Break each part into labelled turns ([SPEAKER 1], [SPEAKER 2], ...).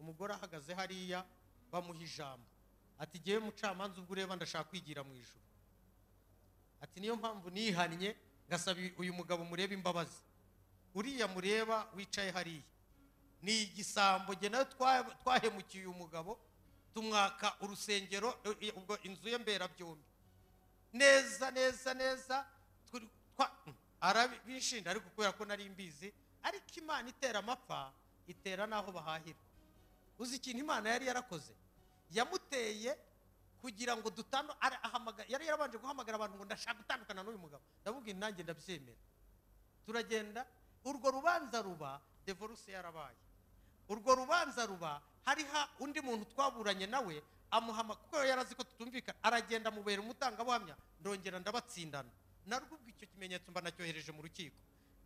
[SPEAKER 1] umugore ahagaze hariya bamuha ijambo ati ngewe mucamanza ubwo ureba ndashaka kwigira mu ijoro ati niyo mpamvu nihannye ngasaba uyu mugabo murebe imbabazi uriya mureba wicaye hariya ni igisambo njye nawe twahemukiye uyu mugabo tumwaka urusengero ubwo inzu ye mberabyombi neza neza neza arabishinja ariko kubera ko nari mbizi ariko imana itera amapfa itera n'aho bahahira uzi ikintu imana yari yarakoze yamuteye kugira ngo ahamagara yari yarabanje guhamagara abantu ngo ndashaka gutandukana n'uyu mugabo ndavuga nanjye ndabyemera turagenda urwo rubanza ruba devoruse yarabaye urwo rubanza ruba hariho undi muntu twaburanye nawe amuhama kuko yari azi ko tutumvikana aragenda amubera umutangabuhamya ndongera ndabatsindana narwo ubwo icyo kimenyetso mba nacyohereje mu rukiko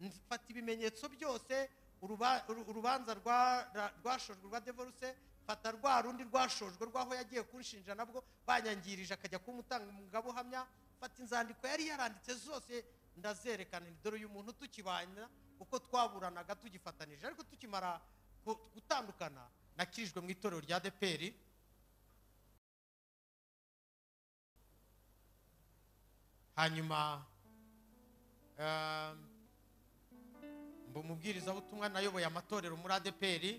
[SPEAKER 1] mfata ibimenyetso byose urubanza rwashojwe rwa devoruse mfata rwa rundi rwashojwe rw'aho yagiye kunshinja nabwo banyangirije akajya umutangabuhamya mfata inzandiko yari yaranditse zose ndazerekana dore uyu muntu tukibana uko twaburanaga tugifatanije ariko tukimara gutandukana nakirijwe mu itorero rya deperi hanyuma mba umubwirizabutumwa nayoboye amatorero muri adeperi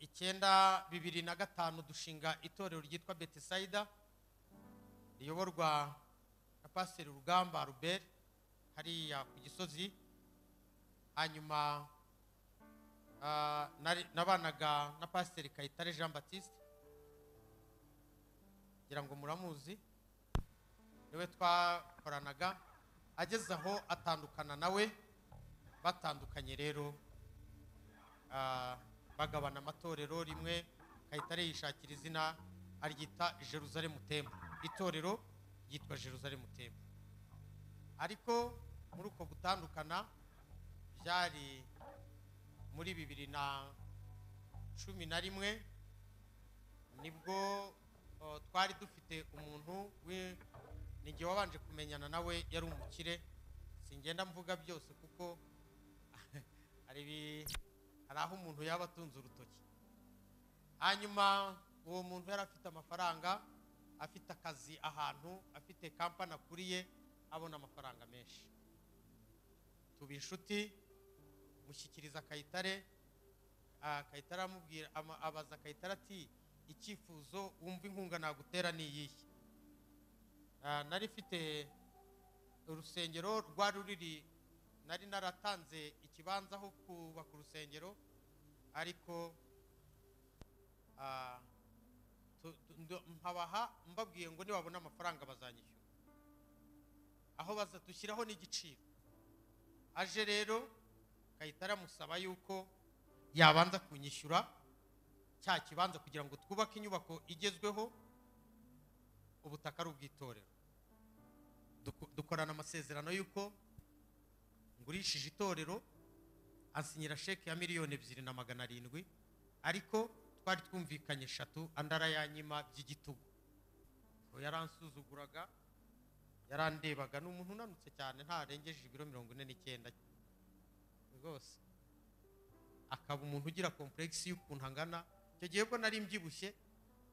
[SPEAKER 1] icyenda bibiri na gatanu dushinga itorero ryitwa betisayida riyoborwa na pasiteri rugamba ruberi hariya ku gisozi hanyuma nabanaga na pasiteri kayitare jean batiste ngira ngo muramuzi niwe twakoranaga ageze aho atandukana nawe batandukanye rero bagabana amatorero rimwe kayitare yishakira izina aryita jeruzalemu tembo itorero ryitwa jeruzalemu tembo ariko muri uko gutandukana byari muri bibiri na cumi na rimwe nibwo twari dufite umuntu ninjye wabanje kumenyana nawe yari umukire singenda mvuga byose kuko hari aho umuntu yaba atunze urutoki hanyuma uwo muntu yari afite amafaranga afite akazi ahantu afite kampani akuriye abona amafaranga menshi tuba inshuti mushyikiriza akayitare akayitare aramubwira abaza akayitare ati icyifuzo wumva inkunga nagutera ni iyihe nari ifite urusengero rwa ruriri nari naratanze ikibanza aho kubaka urusengero ariko mpabaha mbabwiye ngo nibabona amafaranga bazanyishyura aho bazadushyiraho n'igiciro aje rero gahita aramusaba yuko yabanza kunyishyura cya kibanza kugira ngo twubake inyubako igezweho ubutaka ari ubw'itorero dukorana amasezerano y'uko ngurishije itorero asinyira sheke ya miliyoni ebyiri na magana arindwi ariko twari twumvikanye eshatu andi arayanyima by'igitugu yaransuzuguraga yarandebaga ni umuntu unanutse cyane ntarengeje ibiro mirongo ine n'icyenda rwose akaba umuntu ugira kompuregisi y'ukuntu angana icyo gihe bwo nari mbyibushye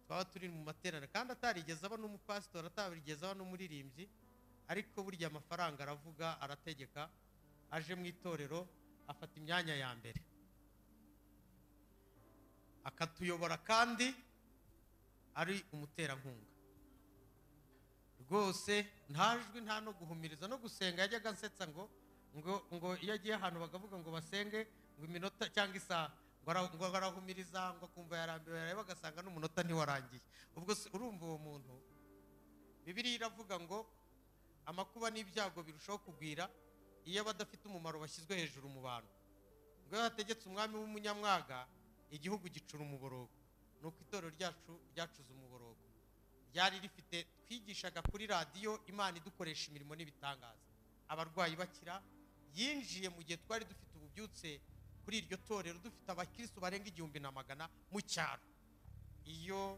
[SPEAKER 1] twaba turi mu materaniro kandi atarigeze aba n'umupasitori atarigeze aba n'umuririmbyi ariko burya amafaranga aravuga arategeka aje mu itorero afata imyanya ya mbere akatuyobora kandi ari umuterankunga rwose ntajwi nta no guhumiriza no gusenga yajyaga ansetsa ngo ngo ngo iyo agiye ahantu bakavuga ngo basenge ngo iminota cyangwa isaha ngo barahumiriza ngo akumva yarambiwe yareba agasanga n'umunota ntiwarangiye ubwo urumva uwo muntu bibiriya iravuga ngo amakuba n'ibyago birushaho kugwira iyo abadafite umumaro bashyizwe hejuru mu bantu ngo iyo hategetse umwami w'umunyamwaga igihugu gicura umuborogo ni uko itorero ryacu ryacuze umuborogo ryari rifite twigishaga kuri radiyo imana idukoresha imirimo n'ibitangaza abarwayi bakira yinjiye mu gihe twari dufite ububyutse kuri iryo torero dufite abakirisitu barenga igihumbi na magana mu cyaro iyo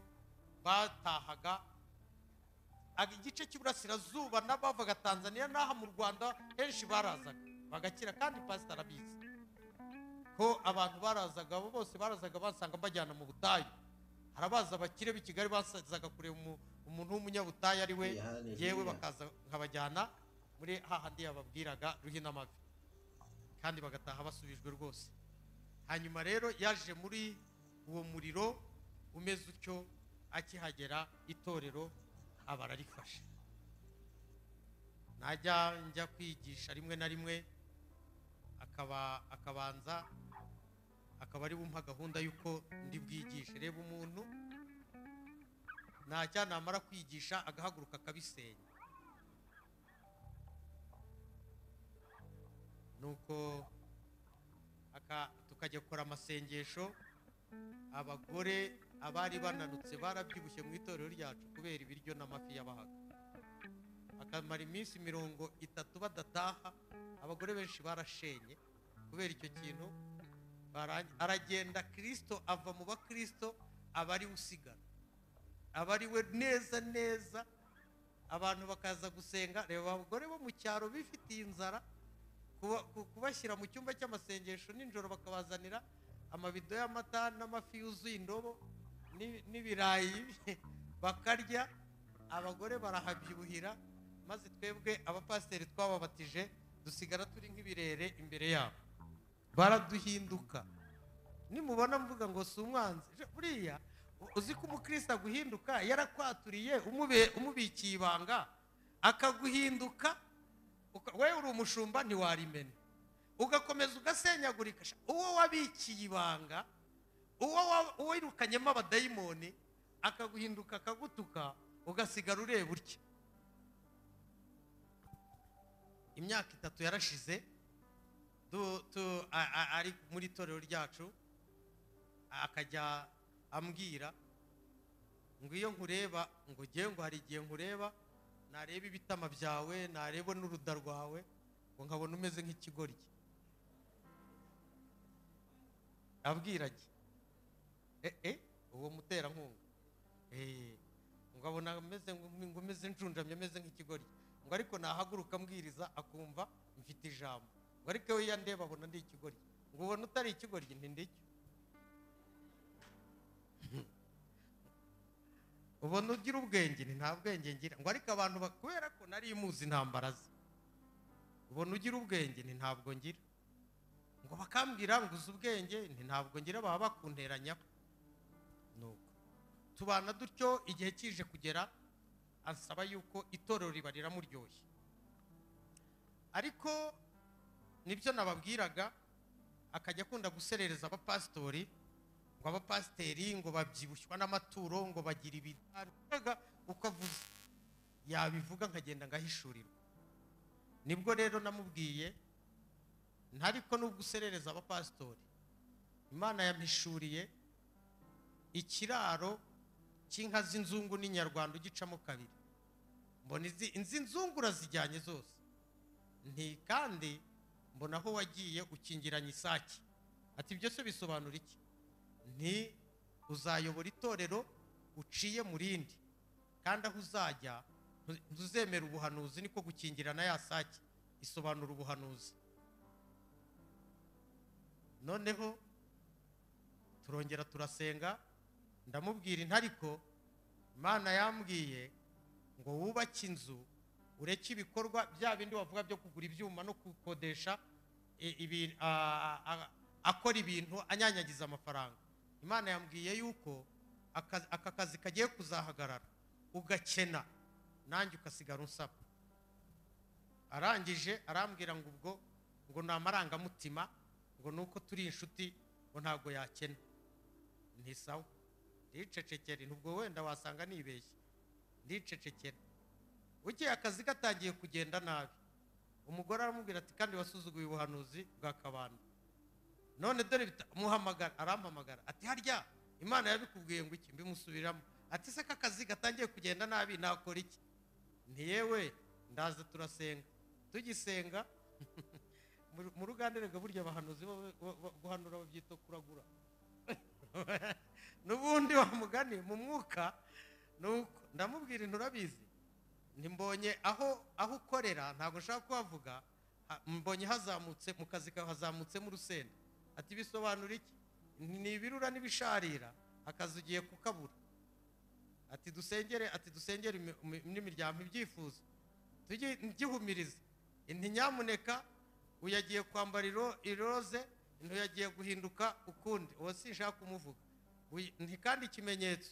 [SPEAKER 1] batahaga igice cy'iburasirazuba n'abavaga tanzania n'aha mu rwanda henshi barazaga bagakira kandi pasita arabizi ko abantu barazaga abo bose barazaga basanga mbajyana mu butayu hari abaza abakire b'i kigali bazaga kureba umu- umuntu w'umunyabutayu ari we
[SPEAKER 2] Hallelujah.
[SPEAKER 1] yewe bakaza nkabajyana muri hahandi yababwiraga ruhinamavi kandi bagataha basubijwe rwose hanyuma rero yaje muri uwo muriro umeze utyo akihagera itorero aba ararifashe najya njya kwigisha rimwe na rimwe akaba akabanza akaba ari bumpa gahunda y'uko ndi bwigishe reba umuntu ntacya namara kwigisha agahaguruka akabisenya nuko aka- tukajya gukora amasengesho abagore abari bananutse barabyibushye mu itorero ryacu kubera ibiryo n'amafi yabahaga akamara iminsi mirongo itatu badataha abagore benshi barashenye kubera icyo kintu Bara- aragenda kirisito ava mu bakirisito aba ari we usigara aba ari we neza neza abantu bakaza gusenga reba abagore bo mu cyaro bifitiye inzara kuba- ku- kubashyira mu cyumba cy'amasengesho nijoro bakabazanira amabido y'amata n'amafi yuzuye indobo n'i- n'ibirayi bakarya abagore barahabyibuhira maze twebwe abapasiteri twababatije dusigara turi nk'ibirere imbere yabo baraduhinduka nimubona mvuga ngo si umwanzi Je, buriya u- uzi ko umukristo aguhinduka yarakwaturiye umube- umubikiye ibanga akaguhinduka uka- wewe uri umushumba ntiwarimena ugakomeza ugasenyagurika Sha, uwo wabikiye ibanga uwo wa- uwirukanyemo abadayimoni akaguhinduka akagutuka ugasigara ureba utya imyaka itatu yarashize du- tu- a- a- ari muri itorero ryacu akajya ambwira ngo iyo nkureba ngo ngewe ngo hari igihe nkureba nareba ibitama byawe nareba n'uruda rwawe ngo nkabona umeze nk'ikigoryi abwira njye e e uwo muterankunga Eh, ngo abona ameze ngo ngo umeze njunjamye ameze nk'ikigoryi ngo ariko nahaguruka ambwiriza akumva mfite ijambo ngo ariko we yandeba abona ndi ikigoryi ngo ubona utari ikigoryi ntindicyo ubona ugira ubwenge nti nta bwenge ngira ngo ariko abantu ba- kubera ko nari muzi intambara ze ubona ugira ubwenge nti ntabwo ngira ngo bakambwira ngo uzi ubwenge nti ntabwo ngira baba bakunteranyaho nuko tubana dutyo igihe kije kugera ansaba yuko itorero riba riramuryoshye ariko nibyo nababwiraga akajya akunda guserereza abapasitori ngo abapasiteri ngo babyibushywa n'amaturo ngo bagira ibiga uko avuze yabivuga nkagenda ngahishurirwa nibwo rero namubwiye ntariko nubwo userereza abapasitori imana yampishuriye ikiraro cy'inka z'inzungu n'inyarwanda ugicamo kabiri mbona izi izi nzungu urazijyanye zose nti kandi mbona aho wagiye ukingiranye isake ati ibyo se bisobanura iki nti uzayobora itorero uciye mu rindi kandi aho uzajya ntu- ntuzemera ubuhanuzi niko gukingirana ya sake isobanura ubuhanuzi noneho turongera turasenga ndamubwira intariko imana yambwiye ngo wubake inzu ureke ibikorwa bya bindi bavuga byo kugura ibyuma no gukodesha i- ibi- a- a- akora ibintu anyanyagiza amafaranga imana yambwiye yuko aka aka kazi kagiye kuzahagarara ugakena nanjye ukasigara unsaba arangije arambwira ngo ubwo ngo ni amarangamutima ngo ni uko turi inshuti ngo ntabwo yakena ntisawa ndicecekere nubwo wenda wasanga nibeshye ndicecekere ugiye akazi gatangiye kugenda nabi umugore aramubwira ati kandi wasuzuguye ubuhanuzi bwa kabanda none dore bita- muhamagara arampamagara ati harya imana yabikubwiye ngo iki mbimusubiramo ati se ko akazi gatangiye kugenda nabi nakora iki ntiyewe ndaza turasenga tugisenga mu- mu ruganiriro burya abahanuzi bo- bo- bo- guhanura babyita kuragura n'ubundi wa mugani mu mwuka nuko ndamubwira nturabizi ntimbonye aho aho ukorera ntabwo nshaka kuhavuga ha- mbonye hazamutse mu kazi kawe hazamutsemo urusenda ati bisobanura iki ni ibirura n'ibisharira akazi ugiye kukabura ati dusengere ati dusengere imi- imi- n'imiryango ibyifuzo tujye ngihumiriza inti nyamuneka uyagiye kwambara iro- iroze ntuyagiye guhinduka ukundi uwo sinshaka kumuvuga Uy- nti kandi ikimenyetso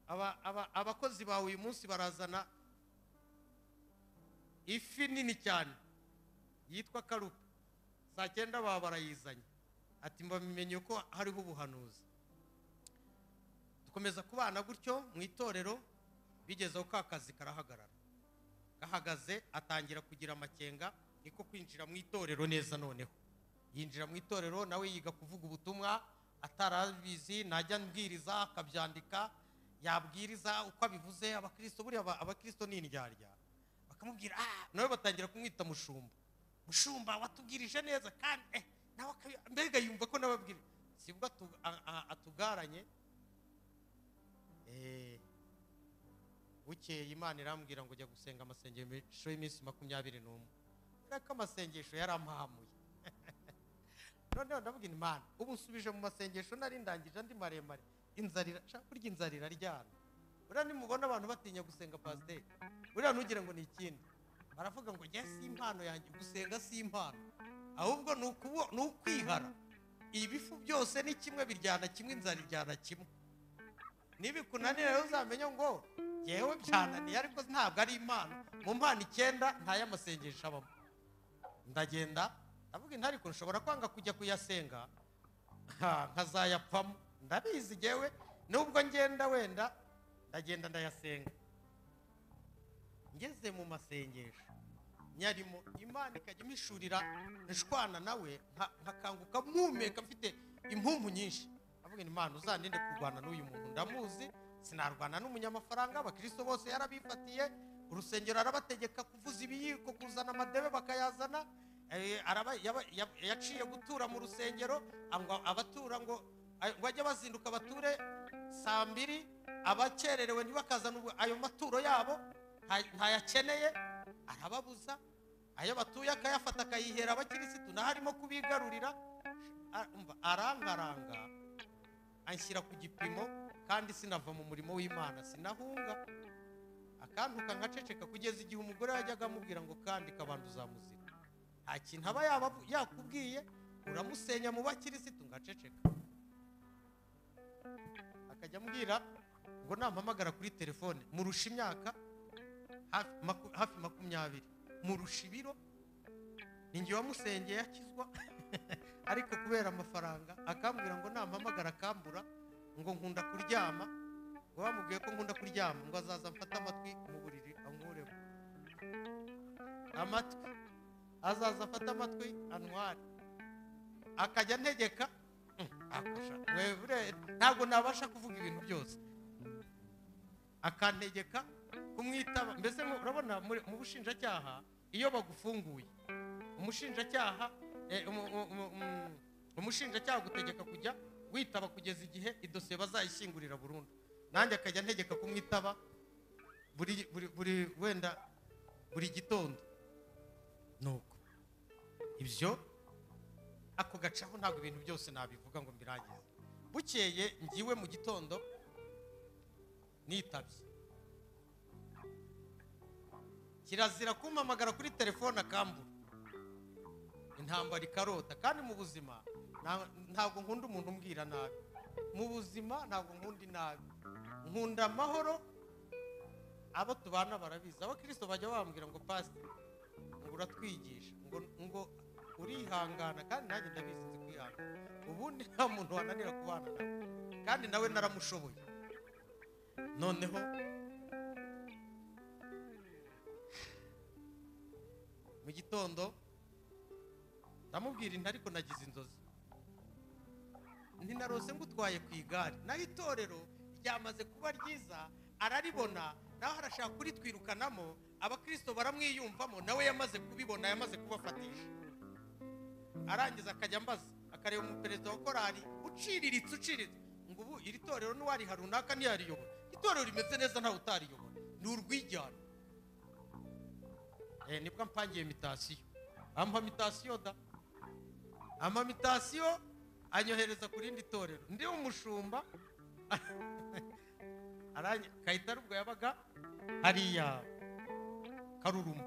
[SPEAKER 1] aba- aba- abakozi bawe uyu munsi barazana ifi nini cyane yitwa karupa saa cyenda baba barayizanye ati mbamenye ko hariho ubuhanuzi dukomeza kubana gutyo mu itorero bigezeho ka kazi karahagarara gahagaze atangira kugira amakenga niko kwinjira mu itorero neza noneho yinjira mu itorero nawe yiga kuvuga ubutumwa atarabizi najya mbwiriza akabyandika yabwiriza uko abivuze abakristo buriya aba- abakristo ni indyarya bakamubwira ah nawe batangira kumwita mushumba mushumba watubwirije neza kandi eh, nawe akabi- mbega yumva ko nawe abwira sibwo atu- a- a- atugaranye eh, bukeye imana irambwira ngo jya gusenga amasengesho y'iminsi makumyabiri n'umwe dore ko amasengesho yarampahamuye noneho ndabwira imana ubu nsubije mu masengesho nari ndangije andi maremare inzarira nshaka kurya inzarira ryana buriya nimubona abantu batinya gusenga pasiteri buriya ntugira ngo ni ikindi baravuga ngo jya si impano yanjye gusenga si impano ahubwo ni ukubo- ni ukwihara ibifu byose ni kimwe biryana kimwe inzara iryana kimwe nibikunanira rero uzamenya ngo yewe byananiye ariko ntabwo ari impano mu mpano icyenda nta y'amasengesho abamo ndagenda ndavuga inti ariko nshobora kwanga kujya kuyasenga ha, nkazayapfamo ndabizi yewe nubwo ngenda wenda ndagenda ndayasenga ngeze mu masengesho nyarimo imana ikajya imishurira nshwana nawe nka- nkakanguka mpumeka mfite impumbu nyinshi avuga ngo imana uzaninde kurwana n'uyu muntu ndamuzi sinarwana n'umunyamafaranga abakristo bose yarabifatiye urusengero arabategeka kuvuza ibiyiko kuzana amadebe bakayazana eh, araba- yaba- yab- yaciye gutura mu rusengero ngo abatura ngo ay- ngo ajye bazinduka bature saa mbiri abakererewe ntibakazana ubwo- ayo maturo yabo nta- ntayakeneye arababuza ayo batuye akayafata akayihera abakirisitu naho arimo kubigarurira a- umva, arangaranga anshyira ku gipimo kandi sinava mu murimo w'imana sinahunga akantuka nkaceceka kugeza igihe umugore yajyaga amubwira ngo kandi abantu uzamuzira nta kintu aba yaba- yakubwiye uramusenya mu bakirisitu ngaceceka akajya ambwira ngo nampamagara kuri telefone murusha imyaka hafi maku- hafi makumyabiri murusha ibiro ni njye wamusengeye akizwa ariko kubera amafaranga akambwira ngo nampamagara akambura ngo nkunda kuryama ngo bamubwiye ko nkunda kuryama ngo azaza mfate amatwi mu buriri ankuremo amatwi azaza afate amatwi antware akajya antegeka Mm, akasha wewe bure- ntabwo nabasha kuvuga ibintu byose akantegeka kumwitaba mbese mu- urabona muri- mu bushinjacyaha iyo bagufunguye umushinjacyaha eh, umu- umu- umu- umu- umushinjacyaha agutegeka kujya witaba kugeza igihe idosiye bazayishyingurira burundu nanjye akajya antegeka kumwitaba buri buri- buri wenda buri gitondo nuko ibyo ako gacaho ntabwo ibintu byose nabivuga ngo mbirangize bukeye ngiwe mu gitondo nitabye kirazira kumpamagara kuri telefone akambura intambara ikarota kandi mu buzima nta- ntabwo nkunda umuntu umbwira nabi mu buzima ntabwo nkunda inabi nkunda amahoro abo tubana barabizi abakirisito bajya bambwira ngo pasi ngo uratwigisha ngo ngo urihangana kandi nanjye ndabizi nzi kwihangana ubundi nta muntu wananira kubana nawe kandi nawe naramushoboye noneho mu gitondo ndamubwira inti ariko nagize inzozi ntinarose ngutwaye ku igare naho itorero ryamaze kuba ryiza araribona nawe arashaka kuritwirukanamo abakristo baramwiyumvamo nawe yamaze kubibona yamaze kubafatisha arangiza akajya ambaza akareba umuperezida wa korali uciriritse uciriritse ngo ubu iri torero n'uwariha runaka ntiyariyobora itorero rimeze neza ntawe utariyobora ni urwijyana Eh, nibwo mpangiye mitasiyo ampa mitasiyo da ampa mitasiyo anyohereza ku rindi torero ndi umushumba aranye kahita ubwo yabaga hariya karuruma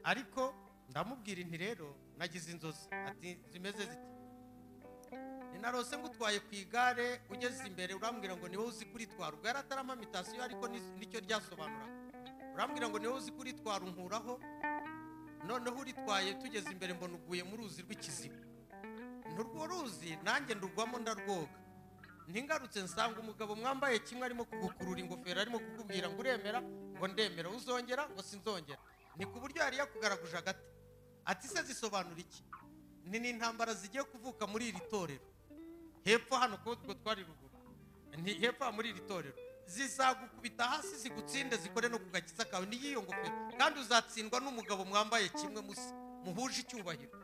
[SPEAKER 1] ariko ndamubwira inti rero nagize inzozi ati zimeze ziti ninarose ngutwaye ku igare ugeze imbere urambwira ngo niwe uzi kuritwara ubwo yari atarama mitasiyo ariko ni- nicyo ryasobanuraga urambwira ngo niwe uzi kuritwara unkuraho noneho uritwaye tugeze imbere mbona uguye mu ruzi rw'ikiziba nturwo ruzi nanjye ndugwamo ndarwoga ntingarutse nsanga umugabo mwambaye kimwe arimo kugukurura ingofero arimo kukubwira ngo uremera ngo ndemera uzongera ngo sinzongera ni ku buryo yari yakugaraguje agati ati se zisobanura iki ni n'intambara zigiye kuvuka muri iri torero hepfo hano kuko utwo twari ruguru ni hepfo aha muri iri torero zizagukubita hasi zigutsinde zikore no ku gakiza kawe n'iyiyo ngofero kandi uzatsindwa n'umugabo mwambaye kimwe musa muhuje icyubahiro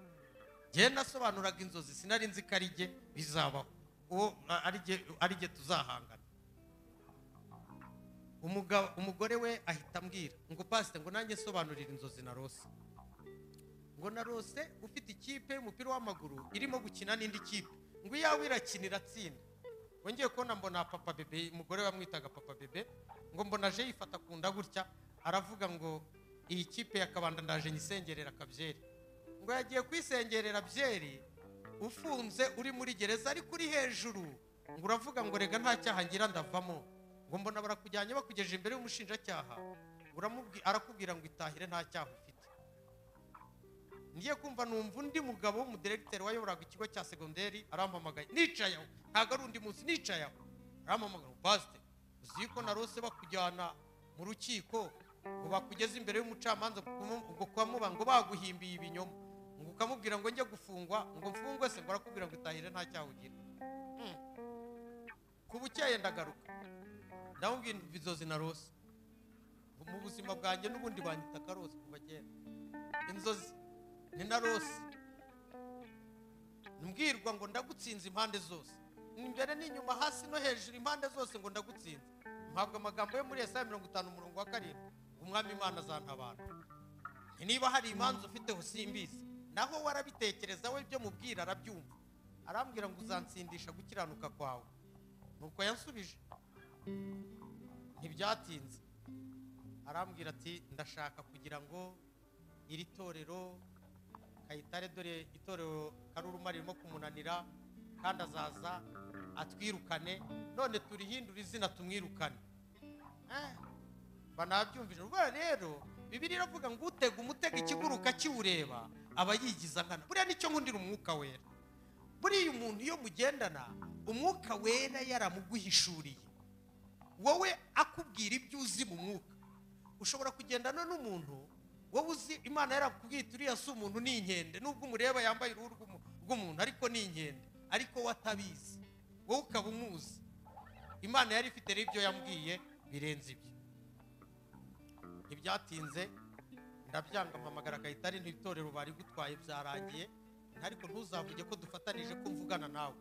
[SPEAKER 1] njyewe nasobanuraga inzozi sinari nzi ko ari jye bizabaho uwo a- ari jye ari jye tuzahangana umugabo umugore we ahita ambwira ngo pasite ngo nanjye nsobanurire inzozi narose ngo narose ufite ikipe y'umupira w'amaguru irimo gukina n'indi kipe ngo iyawe irakinira atsinda wongeye kubona mbona papa bebe umugore wamwitaga papa bebe ngo mbona aje yifata ku nda gutya aravuga ngo iyi kipe ya kabanda ndaje nyisengerera akabyeri ngo yagiye kwisengerera byeri ufunze uri muri gereza ariko uri hejuru ngo uravuga ngo rega nta cyaha ngira ndavamo ngo mbona barakujyanye bakugejeje imbere y'umushinjacyaha uramubwi- arakubwira ngo itahire nta cyaha ufite ngiye kumva numva undi mugabo w'umudiregiteri wayoboraga ikigo cya segonderi arampamagaye nicaye aho ntabwo ari undi munsi nicaye aho arampamagara ngo pasite uzi yuko narose bakujyana mu rukiko ngo bakugeze imbere y'umucamanza kumu- ngo kubamuba ngo baguhimbiye ibinyoma ngo ukamubwira ngo njye gufungwa ngo mfungwe se ngo arakubwira ngo itahire nta cyaha ugira Hmm. ku bukeye ndagaruka ndamubwira inzozi narose mu buzima bwanjye n'ubundi banyita karose kuva kera inzozi ni na rose mbwirwa ngo ndagutsinze impande zose imbere n'inyuma hasi no hejuru impande zose ngo ndagutsinze mpabwa amagambo yo muri esaya mirongo itanu umurongo wa karindwi umwami imana azantabara niba hari imanza ufiteho simbizi naho warabitekereza we byo mubwira arabyumva arambwira ngo uzansindisha gukiranuka kwawe nuko yansubije ntibyatinze arambwira ati ndashaka kugira ngo iri torero kayitare dore itorero karuruma ririmo kumunanira kandi azaza atwirukane none turihindure izina tumwirukane Eh, banabyumvise ubwo rero bibiri iravuga ngo utega umutega ikiguruka kiwureba aba yigiza nkana buriya nicyo nkundira umwuka wera buriya umuntu iyo mugendana umwuka wera yaramuguhishuriye wowe akubwira ibyo uzi mu mwuka ushobora kugendana n'umuntu wowe uzi imana yarakubwita uriya si umuntu ni inkende nubwo umureba yambaye uruhu rw'umu- rw'umuntu ariko ni inkende ariko we atabizi wowe ukaba umuzi imana yari ifite rero ibyo yambwiye birenze ibyo ntibyatinze ndabyanga mpamagara kayitare n'itorero bari gutwaye byarangiye ariko ntuzavuge ko dufatanije ko mvugana nawe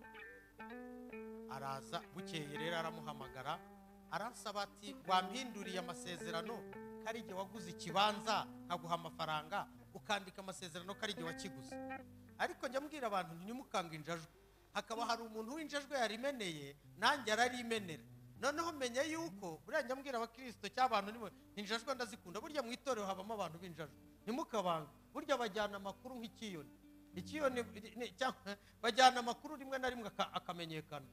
[SPEAKER 1] araza bukeye rero aramuhamagara aransaba ati wampinduriye amasezerano ko ari igihe waguze ikibanza nkaguha amafaranga ukandika amasezerano ko ari igihe wakiguze ariko njya mbwira abantu ntimukanga injajwe hakaba hari umuntu w'injajwe yarimeneye nanjye ararimenera noneho menya yuko buriya njya mbwira abakirisito cy'abantu nimwe injajwe ndazikunda burya mu itorero habamo abantu b'injajwe ntimukabange burya bajyana amakuru nk'ikiyoni ikiyoni ni- cyangwa bajyana amakuru rimwe na rimwe aka- akamenyekana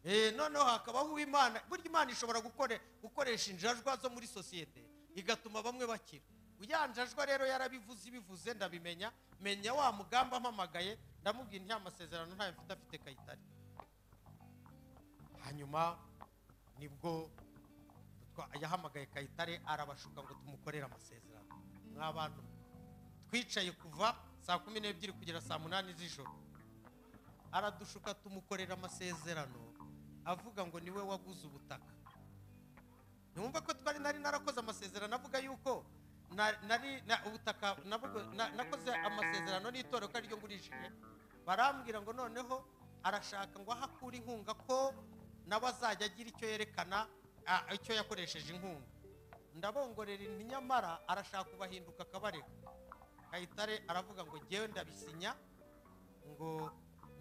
[SPEAKER 1] Eh, noneho hakabaho uwimana burya imana ishobora gukore- gukoresha injajwa zo muri sosiyete igatuma bamwe bakira uriya njajwa rero yarabivuze ibivuze ndabimenya menya wa mugamba ampamagaye ndamubwira nta masezerano ntayo mfite afite kayitare hanyuma nibwo twa- yahamagaye kayitare arabashuka ngo tumukorere amasezerano mwa bantu twicaye kuva saa kumi n'ebyiri kugera saa munani z'ijoro aradushuka tumukorera amasezerano avuga ngo niwe waguze ubutaka ntiwumva ko twari nari narakoze amasezerano avuga yuko na- nari na- ubutaka nabwo- na- nakoze amasezerano n'itorero ko ariryo ngurishije barambwira ngo noneho arashaka ngo aho akura inkunga ko nawe azajya agira icyo yerekana a- icyo yakoresheje inkunga ndabongorera inti nyamara arashaka kubahinduka akabarega kayitare aravuga ngo ngewe ndabisinya ngo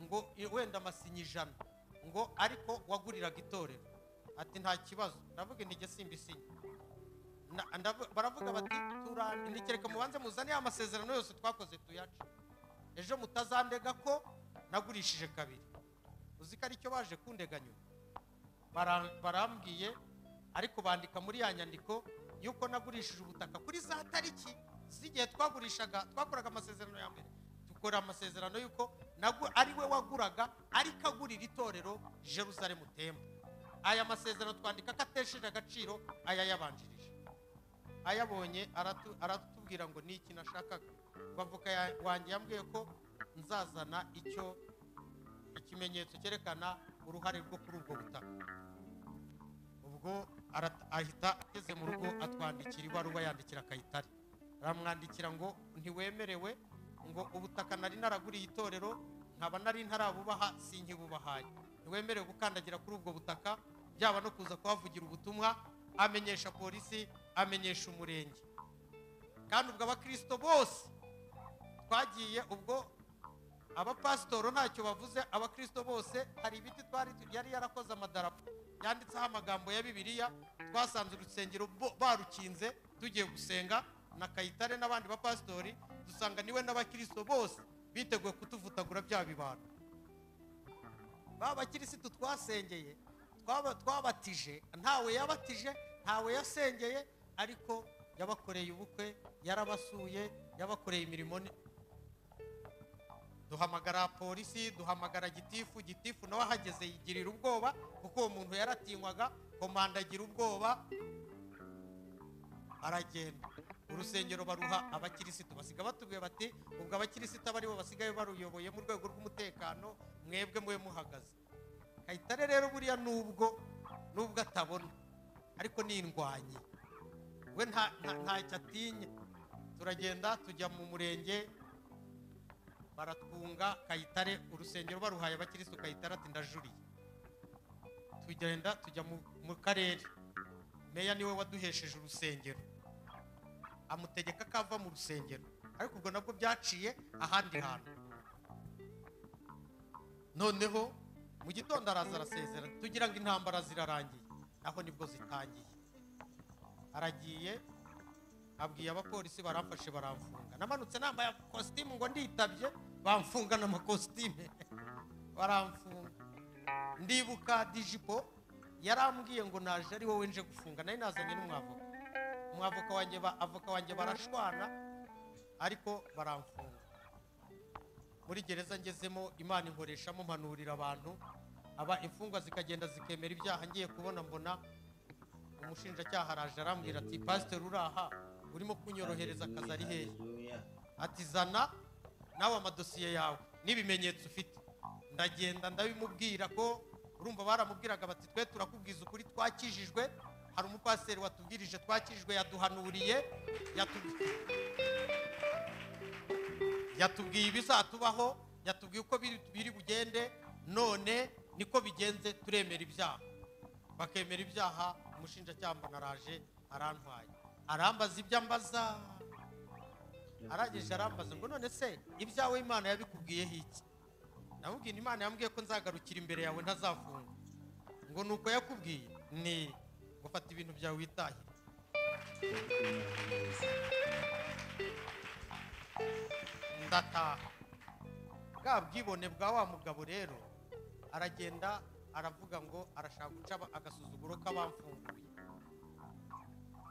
[SPEAKER 1] ngo i- wenda amasinya ijana ngo ariko waguriraga itorero ati nta kibazo ndavuga intege simbisinya Na- ndavu- baravuga bati turandikireka mubanze muzane ya masezerano yose twakoze tuyace ejo mutazandega ko nagurishije kabiri uzi ko aricyo baje kundega nyuma Bara- barambwiye ariko bandika muri ya nyandiko y'uko nagurishije ubutaka kuri za tariki z'igihe twagurishaga twakoraga amasezerano ya mbere dukora amasezerano y'uko nagu- ari we waguraga ariko agurira itorero jerusalemu temba aya masezerano twandika ko atesheje agaciro aya yabanjirije ayabonye aratu- aratubwira ngo ni iki nashakaga ngo avoka ya- wanjye yambwiye ko nzazana icyo ikimenyetso cyerekana uruhare rwo kuri ubwo butaka ubwo arat- ahita ageze mu rugo atwandikira ibaruwa yandikira kayitare aramwandikira ngo ntiwemerewe ngo ubutaka nari naraguriye itorero nkaba nari ntarabubaha sinkibubahaye ntiwemerewe gukandagira kuri ubwo butaka byaba no kuza kuhavugira ubutumwa amenyesha polisi amenyesha umurenge kandi ubwo abakirisito bose twagiye ubwo abapasitoro ntacyo bavuze abakirisito bose hari ibiti twari yari yarakoze amadarapo yanditseho amagambo ya bibiliya twasanze urusengero bo- barukinze tugiye gusenga na kayitare n'abandi bapasitori dusanga niwe n'abakirisito bose biteguye kutuvutagura bya bibano ba bakirisitu twasengeye twaba- twabatije ntawe yabatije ntawe yasengeye ariko yabakoreye ubukwe yarabasuye yabakoreye imirimo ni- duhamagara polisi duhamagara gitifu gitifu nawe ahageze yigirira ubwoba kuko uwo muntu yaratinywaga komanda agira ubwoba aragenda urusengero baruha abakirisitu basiga batubwiye bati ubwo abakirisitu aba aribo basigaye baruyoboye mu rwego rw'umutekano mwebwe mube muhagaze kayitare rero buriya nubwo nubwo atabona ariko ni indwanyi we nta- nta- ntacyo atinya turagenda tujya mu murenge baratunga kayitare urusengero baruhaye abakirisitu kayitare ati ndajuriye tugenda tujya mu, mu karere meya niwe waduhesheje urusengero amutegeka ko ava mu rusengero ariko ubwo nabwo byaciye ahandi hantu noneho mu gitondo araza arasezera tugira ngo intambara zirarangiye naho nibwo zitangiye aragiye abwiye abapolisi baramfashe baramfunga namanutse nambaye kositimu ngo nditabye bamfunga n'amakositime baramfunga ndibuka dijipo yarambwiye ngo naje ari wowe nje gufunga nari nazanye n'umwavoka umwavoka wanjye ba- avoka wanjye barashwana ariko baramfunga muri gereza ngezemo imana inkoreshamo mpanurira abantu aba imfungwa zikagenda zikemera ibyaha ngiye kubona mbona umushinjacyaha araje arambwira ati pasiteri uraha urimo kunyorohereza akazi ari hehe ati zana nawe amadosiye yawe n'ibimenyetso ufite ndagenda ndabimubwira ko urumva baramubwiraga bati twe turakubwiza ukuri twakijijwe hari umupasiteri watubwirije twakijijwe yaduhanuriye yatu- yatubwiye ibizatubaho yatubwiye uko biri- biri bugende none niko bigenze turemera ibyaha bakemera ibyaha umushinjacyaha mbona araje arantwaye arambaza ibyo ambaza arangije arambaza ngo none se ibyawe imana yabikubwiyeho iki namubwira imana yambwiye ko nzagarukira imbere yawe ntazafunga ngo ni uko yakubwiye ni ngo fata ibintu byawe witahire ndataha bwa bwibone bwa wa mugabo rero aragenda aravuga ngo arashaka guca aba- agasuzuguro k'abamfunguye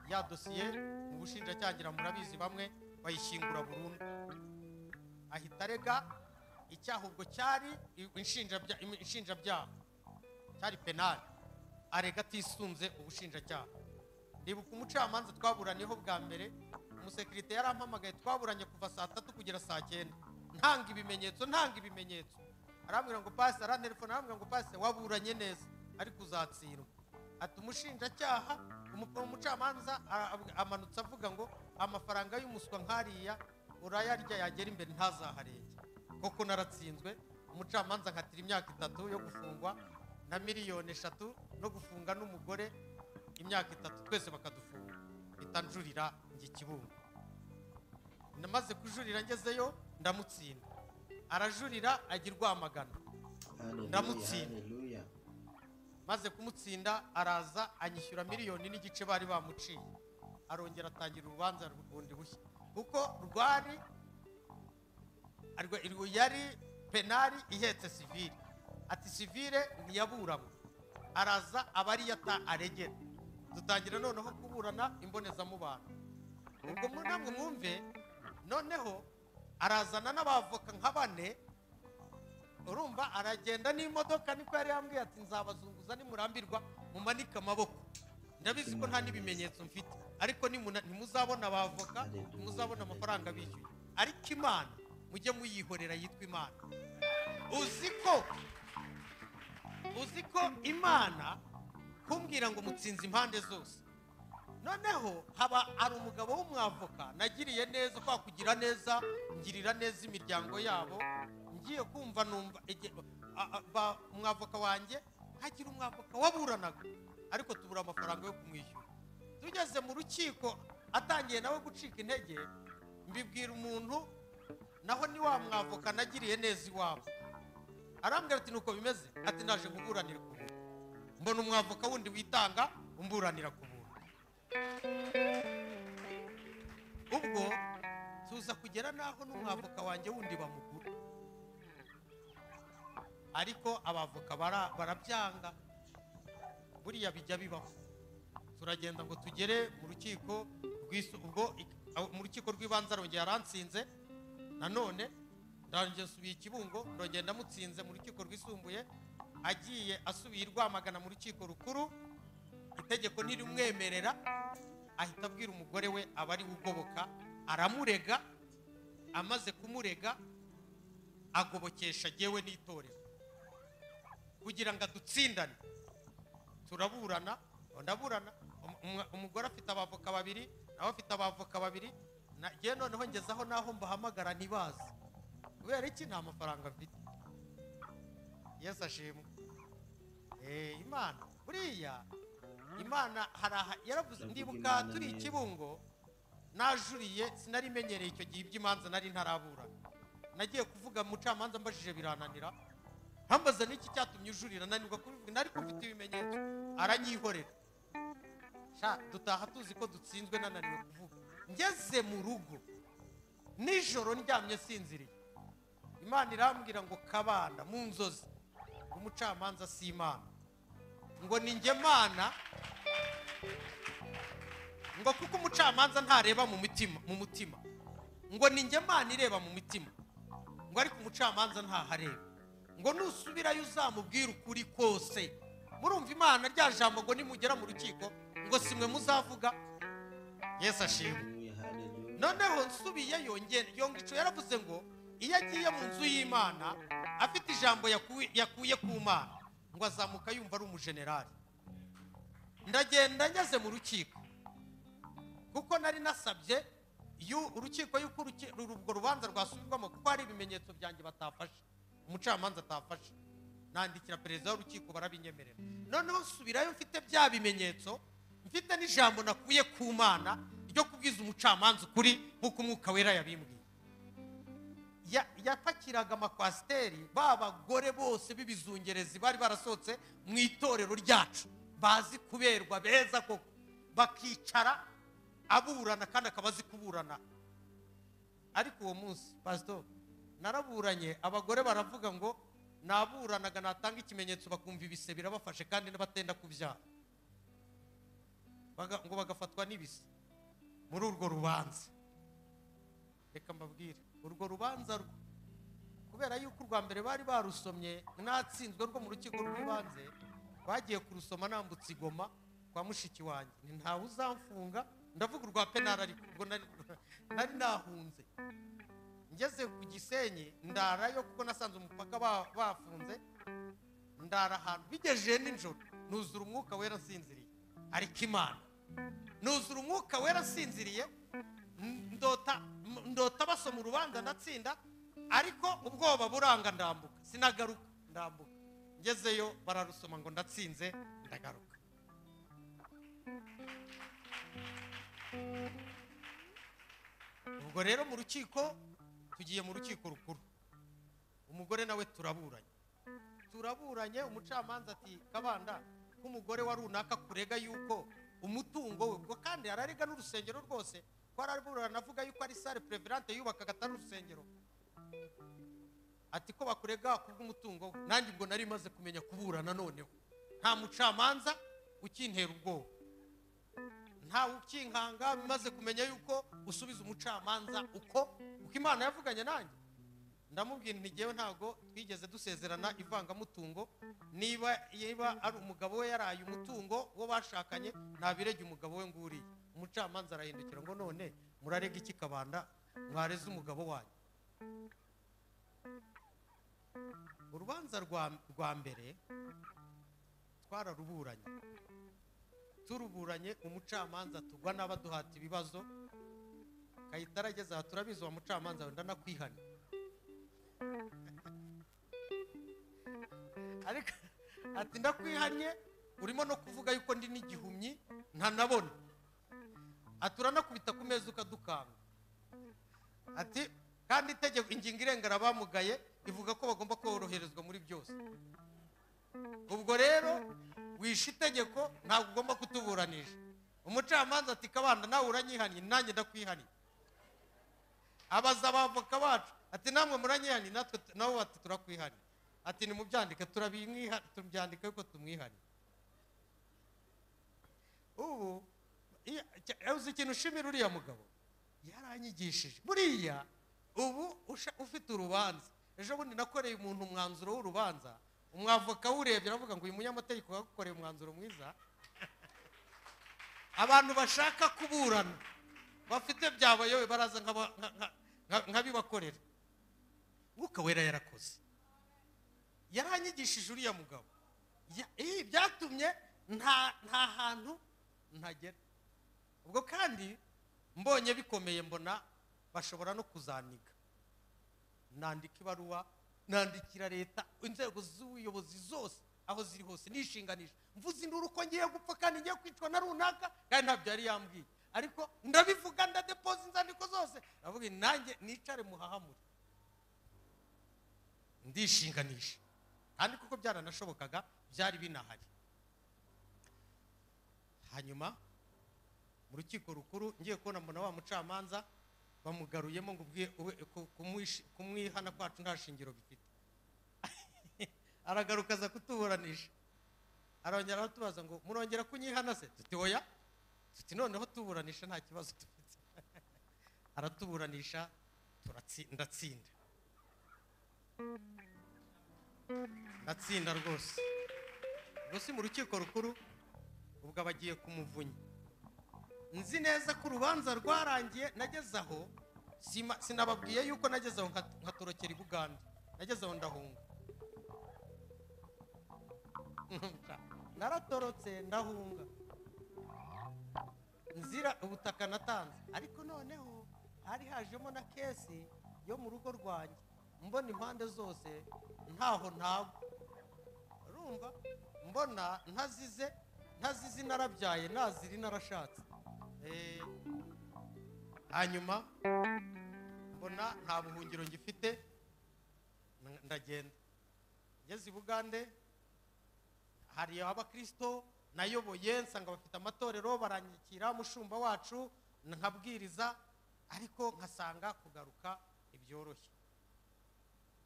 [SPEAKER 1] ya dosiye mu bushinjacyaha ngira murabizi bamwe bayishyingura burundu ahita arega icyaha ubwo cyari inshinjabya- inshinjabyaha cyari penali arega atisunze ubushinjacyaha ndibuka umucamanza twaburaniyeho bwa mbere umusekirite yarampamagaye twaburanye kuva saa tatu kugera saa cyenda ntanga ibimenyetso ntanga ibimenyetso arambwira ngo pasi arantelefone arambwira ngo pasi waburanye neza ariko uzatsindwa ati umushinjacyaha umu- umucamanza a- ab- amanutse avuga ngo amafaranga y'umuswa nkariya urayarya yagera imbere ntazaharenge koko naratsinzwe umucamanza nkatira imyaka itatu yo gufungwa na miliyoni eshatu no gufunga n'umugore imyaka itatu twese bakadufunga mpita njurira njya i kibungo namaze kujurira ngezeyo ndamutsinda arajurira ajya i rwamagana
[SPEAKER 2] Hallelujah.
[SPEAKER 1] Ndamutsinda.
[SPEAKER 2] Hallelujah.
[SPEAKER 1] maze kumutsinda araza anyishyura miliyoni n'igice bari bamuciye arongera atangira urubanza rundi bushya kuko rwari arwa- irwo yari penari ihetse sivire ati sivire ntiyaburanywe araza aba ari yata aregera dutangira noneho kuburana imbonezamubano ubwo mu- namwe mwumve noneho arazana n'abavoka nka bane urumva aragenda n'imodoka niko yari yambwiye ati nzabazunguza nimurambirwa mumanike amaboko ndabizi ko nta n'ibimenyetso mfite ariko nimuna- ntimuzabona abavoka ntimuzabona amafaranga bishyuye ariko imana mujye muyihorera yitwa imana uzi ko uzi ko imana kumbwira ngo mutsinze impande zose noneho haba hari umugabo w'umwavoka nagiriye neza kwa kugira neza ngirira neza imiryango yabo ngiye kumva numva ege- a- a- ba- umwavoka wanjye hagira umwavoka waburanaga ariko tubura amafaranga yo kumwishyura tugeze mu rukiko atangiye nawe gucika intege mbibwira umuntu naho ni wa mwavoka nagiriye neza iwabo arambwira ati nuko bimeze ati ndaje kuburanira ku buntu mbona umwavoka wundi witanga umburanira ku buntu ubwo tuza kugera n'aho n'umwavoka wanjye wundi bamugura ariko abavoka bara- barabyanga buriya bijya bibaho turagenda ngo tugere mu rukiko rw'isu- ubwo ik- aho- mu rukiko rw'ibanze arongera aransinze nanone ndangiye nsubiye ikibungo ndongera ndamutsinze mu rukiko rwisumbuye agiye asubiye i rwamagana mu rukiko rukuru itegeko ntirimwemerera ahita abwira umugore we aba ari ugoboka aramurega amaze kumurega agobokesha jyewe n'itorero kugira ngo adutsindane turaburana ndaburana um- um- umugore afite abavoka babiri nawe afite abavoka babiri na- njyewe noneho ngezaho n'aho mbahamagara ntibazi kubera iki nta mafaranga mfite yesu ashimwe Eh, imana buriya imana hari aha yaravuze
[SPEAKER 2] Iravuga
[SPEAKER 1] ndibuka
[SPEAKER 2] Imana
[SPEAKER 1] turi
[SPEAKER 2] neza.
[SPEAKER 1] ikibungo najuriye sinari menyereye icyo gihe iby'imanza nari ntaraburana nagiye kuvuga mucamanza mbajije birananira ntambaza n'iki cyatumye ujurira nanirwa kubivuga nari kumfite ibimenyetso aranyihorera sha dutaha tuzi ko dutsinzwe nananiwe kuvuga ngeze mu rugo nijoro ndyamye sinziriye imana irambwira ngo kabanda mu nzozi ngo umucamanza si imana ngo ni njye mana ngo kuko umucamanza ntareba mu mutima mu mutima ngo ni njye mana ireba mu mitima ngo ariko umucamanza ntahareba ngo nusubirayo uzamubwira ukuri kose murumva imana rya jambo ngo nimugera mu rukiko ngo simwe muzavuga yesu ashimwe
[SPEAKER 2] Hallelujah. Hallelujah.
[SPEAKER 1] noneho nsubiyeyo nge- yongico yaravuze ngo iyo agiye mu nzu y'imana afite ijambo yakuye- yakuye ku mana ngo azamuka yumva ari umujenerali ndagenda ngeze mu rukiko kuko nari nasabye yu- urukiko yuko uruki- uru- urwo rubanza rwasubirwamo kuko hari ibimenyetso byanjye batafashe umucamanza atafashe nandikira perezida w'urukiko barabinyemerera noneho nsubirayo mfite bya bimenyetso mfite n'ijambo nakuye ku mana ryo kubwiza umucamanza ukuri nk'uko umwuka wera yabimbwiye Ya- yapakiraga amakwasiteri ba bagore bose b'ibizungerezi bari barasohotse mu itorero ryacu bazi kuberwa beza koko bakicara aburana kandi akaba azi kuburana ariko uwo munsi pasito naraburanye abagore baravuga ngo naburanaga natanga ikimenyetso bakumva ibise birabafashe kandi n'abatenda kubyara Baga- ngo bagafatwa n'ibise muri urwo rubanza reka mbabwire urwo rubanza rwo kubera yuko urwa mbere bari barusomye natsinzwe rwo mu rukiko rw'ibanze bagiye kurusoma nambutse igoma kwa mushiki wanjye ni ntawe uzamfunga ndavuga urwa penari ariko ubwo nari nari nahunze ngeze ku gisenyi ndarayo kuko nasanze umupaka ba- bafunze ndara ahantu bigejeje nijoro nuzura umwuka wera nsinziriye ariko imana nuzura umwuka wera nsinziriye n- ndota m- ndota basoma urubanza ndatsinda ariko ubwoba buranga ndambuka sinagaruka ndambuka ngezeyo bararusoma ngo ndatsinze ndagaruka ubwo rero mu rukiko tugiye mu rukiko rukuru umugore nawe turaburanye turaburanye umucamanza ati kabanda nk'umugore wa runaka kurega yuko umutungo we ubwo kandi ararega n'urusengero rwose ko araburana avuga yuko ari sale preverante yubakaga atari urusengero ati ko bakurega kubw'umutungo we nanjye ubwo nari maze kumenya kuburana noneho nta mucamanza ukintera ubwoba ntawe ukinkanga maze kumenya yuko usubiza umucamanza uko uko imana yavuganye nanjye ndamubwira nti ngewe ntabwo twigeze dusezerana ivangamutungo niba niba ari umugabo we yaraye umutungo wo bashakanye ntabirege umugabo we nguriye umucamanza arahindukira ngo none murarega iki kabanda mwareze umugabo wanyu urubanza rwa- rwa mbere twararuburanye turuburanye umucamanza tugwa n'abaduhata ibibazo kayitara ageze aha turabizi uwo mucamanza wenda nakwihana ariko ati ndakwihanye urimo no kuvuga yuko ndi n'igihumyi ntanabona ati uranakubita ku meza ukadukanga ati kandi itegeko ingingo irengera abamugaye ivuga ko bagomba koroherezwa muri byose ubwo rero wishe itegeko ntabwo ugomba kutuburanisha umucamanza ati kabanda nawe uranyihaniye nanjye ndakwihaniye abaza abavoka bacu ati namwe muranyihaniye natwe tu- nabo bati turakwihaniye ati nimubyandike turabimwiha tubyandika yuko tumwihaniye ubu iya- cya- uzi ikintu ushimira uriya mugabo yaranyigishije buriya ubu usha- ufite urubanza ejo bundi nakoreye umuntu umwanzuro w'urubanza umwavoka urebye aravuga ngo uyu munyamategeko yagukoreye umwanzuro mwiza abantu bashaka kuburana bafite byabayobe baraza nk'aba- nka- nka- nka- nkabibakorera mwuka wera yarakoze yaranyigishije uriya mugabo Ya- eh, byatumye nta nta hantu ntagera ubwo kandi mbonye bikomeye mbona bashobora no kuzaniga nandika ibaruwa nandikira leta inzego z'ubuyobozi zose aho ziri hose nishinganisha mvuze induru ko ngiye gupfa kandi ngiye kwicwa na runaka kandi ntabyo yari yambwiye ariko ndabivuga ndadepoza inzandiko zose ndavuga nti, nanjye nicare muhahamure ndishinganisha kandi kuko byaranashobokaga byari binahari hanyuma mu rukiko rukuru ngiye kubona mbona wa mucamanza bamugaruyemo ngo ubwe- ube- ku- kumwishi- kumwihana kwacu nta shingiro bifite aragaruka aza kutuburanisha arongera aratubaza ngo murongera kunyihana se tuti oya tuti noneho tuburanisha nta kibazo dufite aratuburanisha turatsi- ndatsinda ndatsinda rwose ubwo si mu rukiko rukuru ubwo abagiye kumuvunya nzi neza ko urubanza rwarangiye nageze aho sima- sinababwiye yuko nageze aho nka- nkatorokera i buganda nageze aho ndahunga naratorotse ndahunga nzira ubutaka natanze ariko noneho hari hajemo na kesi yo mu rugo rwanjye mbona impande zose ntaho ntagwa urumva mbona ntazize ntazize narabyaye naziri narashatse Eh, hanyuma mbona nta buhungiro ngifite n- ndagenda ngeze i bugande hari abakirisito nayoboye nsanga bafite amatorero baranyakira mushumba wacu nkabwiriza ariko nkasanga kugaruka ibyoroshye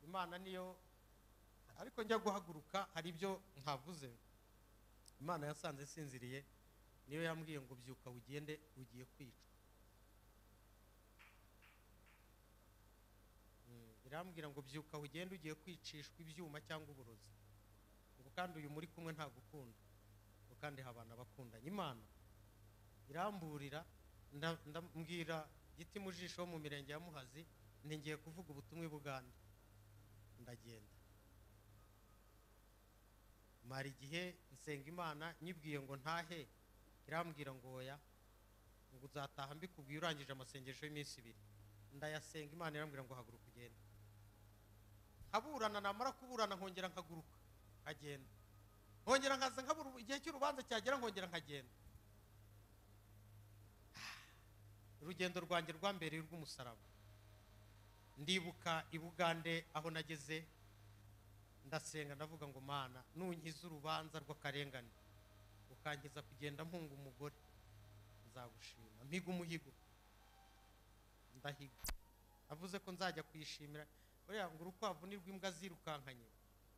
[SPEAKER 1] imana niyo ariko njya guhaguruka hari ibyo ntavuze imana yasanze sinziriye niyo yambwiye ngo byuka ugende ugiye kwicwa Mm, irambwira ngo byuka ugende ugiye kwicishwa ibyuma cyangwa uburozi ngo kandi uyu muri kumwe ntagukunda ngo kandi habana abakundanye imana iramburira nda- ndambwira giti mu jisho wo mu mirenge ya muhazi nti ngiye kuvuga ubutumwa i buganda ndagenda mara igihe nsenga imana nyibwiye ngo ntahe irambwira ngo oya ngo uzataha mbikubwiye urangije amasengesho y'iminsi ibiri ndayasenga imana irambwira ngo haguruka ugende nkaburana namara kuburana nkongera nkaguruka nkagenda nkongera nkaza nkabura igihe cy'urubanza cyagera nkongera nkagenda urugendo rwanjye rwa mbere rw'umusaraba ndibuka i bugande aho nageze ndasenga ndavuga ngo mana nunkiza urubanza rw'akarengane ukankiza kugenda mpunga umugore nzagushima mpiga umuhigo ndahiga avuze ko nzajya kuyishimira buriya ngo urukwavu ni rw'imbwa zirukankanye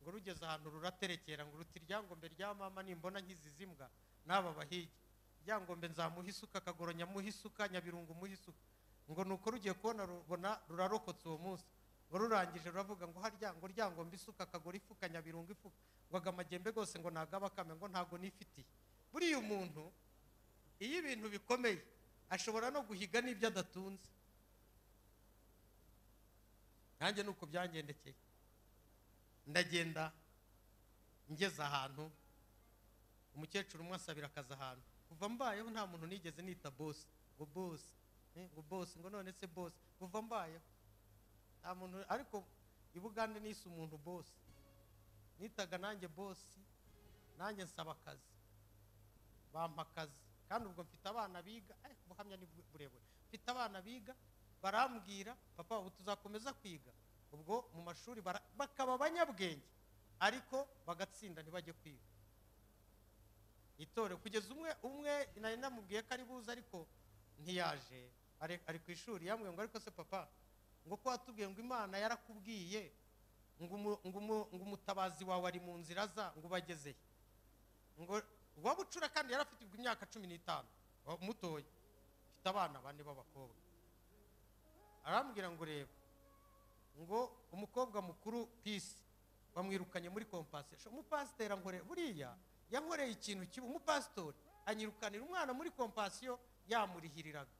[SPEAKER 1] ngo rugeze ahantu ruraterekera ngo ruti ryangombe rya mama nimbona nkizizi mbwa n'aba bahigi ryangombe nzamuha isuka akagoro nyamuha isuka nyabirungu muha isuka ngo ni uko rugiye kubona rubona rurarokotse uwo munsi ngo rurangije ruravuga ngo harya ngo ryangombe isuka akagoro ifuka nyabirungu ifuka ngo agamajyembe rwose ngo nagabakame ngo ntago nifitiye buriya umuntu iyo ibintu bikomeye ashobora no guhiga n'ibyo adatunze nanjye ni uko byangendekeye ndagenda ngeze ahantu umukecuru umwe asabira akazi ahantu kuva mbayeho nta muntu nigeze nita bosi ngo bosi eh, ngo bosi ngo none se bosi kuva mbayeho nta muntu ariko i bugande nise umuntu bosi nitaga nanjye bosi nanjye nsaba akazi bampa akazi kandi ubwo mfite abana biga eh, ubuhamya ni burebure mfite abana biga barambwira papa ubu tuzakomeza kwiga ubwo mu mashuri bara- bakaba abanyabwenge ariko bagatsinda ntibajye kwiga itore kugeza umwe umwe nari namubwiye ko ari buze ariko ntiyaje ari ari ku ishuri yambwiye ngo ariko se papa ngo ko watubwiye ngo imana yarakubwiye ngo umu- ngo umu- ngo umutabazi wawe ari mu nzira za ngo ubagezehe ngo uwa bucura kandi yari afite ubwo imyaka cumi n'itanu wa- mutoya mfite abana bane b'abakobwa arambwira ngo reba ngo umukobwa mukuru pisi bamwirukanye muri kompasiteri umupasiteri ankorera buriya yankoreye ikintu kibi umupasitori anyirukanira umwana muri kompasiyo yamurihiriraga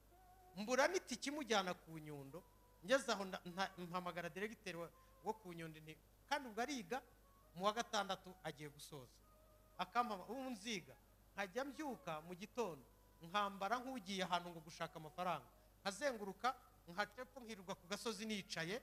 [SPEAKER 1] mbura n'itike imujyana ku nyundo ngeze aho nda- nta- mpamagara diregiteri wa- wo ku nyundo nti- kandi ubwo ariga mu wa gatandatu agiye gusoza akampama ubu nziga nkajya mbyuka mu gitondo nkambara nk'ugiye ahantu ngo gushaka amafaranga nkazenguruka nkacepfa nkirirwa ku gasozi nicaye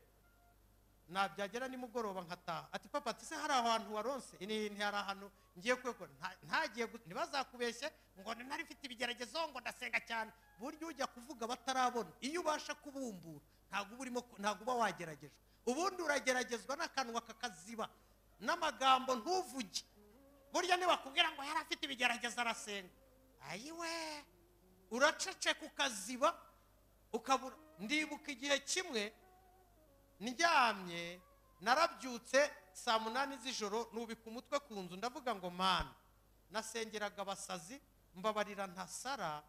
[SPEAKER 1] nabyagera nimugoroba nkataha ati papa ati se hari ahantu waronse ni ni hari ahantu ngiye kwegura Nta- ntagiye gu- ntibazakubeshye ngo ni ntari mfite ibigeragezo ngo ndasenga cyane buryo ujya kuvuga batarabona iyo ubasha kubumbura ntabwo uba urimo ku- ntabwo uba wageragejwe ubundi urageragezwa n'akanwa kakaziba n'amagambo ntuvuge burya ntibakubwira ngo yari afite ibigeragezo arasenga ayiwe uraceceka ukaziba ukabura ndibuka igihe kimwe ndyamye narabyutse saa munani z'ijoro nubika umutwe ku nzu ndavuga ngo mana nasengeraga abasazi mbabarira ntasara